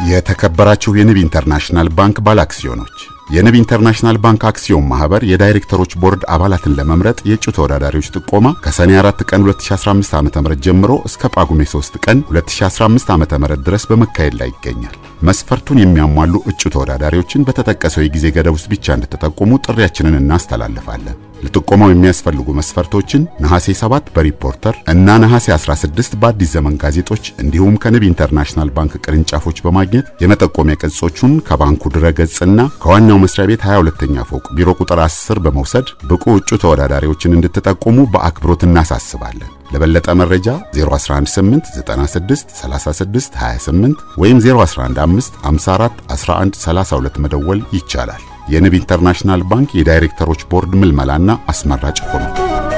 የተከበራችሁ የንብ ኢንተርናሽናል ባንክ ባለአክሲዮኖች የንብ ኢንተርናሽናል ባንክ አክሲዮን ማህበር የዳይሬክተሮች ቦርድ አባላትን ለመምረጥ የእጩ ተወዳዳሪዎች ጥቆማ ከሰኔ 4 ቀን 2015 ዓ.ም ጀምሮ እስከ ጳጉሜ 3 ቀን 2015 ዓ.ም ድረስ በመካሄድ ላይ ይገኛል። መስፈርቱን የሚያሟሉ እጩ ተወዳዳሪዎችን በተጠቀሰው የጊዜ ገደብ ውስጥ ብቻ እንድትጠቁሙ ጥሪያችንን እናስተላልፋለን። ለጥቆማው የሚያስፈልጉ መስፈርቶችን ነሐሴ 7 በሪፖርተር እና ነሐሴ 16 በአዲስ ዘመን ጋዜጦች እንዲሁም ከንብ ኢንተርናሽናል ባንክ ቅርንጫፎች በማግኘት የመጠቆሚያ ቅጾቹን ከባንኩ ድረገጽና ከዋናው መስሪያ ቤት 22ኛ ፎቅ ቢሮ ቁጥር 10 በመውሰድ ብቁ እጩ ተወዳዳሪዎችን እንድትጠቁሙ በአክብሮት እናሳስባለን። ለበለጠ መረጃ 0185963628 ወይም 0115541132 መደወል ይቻላል። የንብ ኢንተርናሽናል ባንክ የዳይሬክተሮች ቦርድ ምልመላና አስመራጭ ኮሚቴ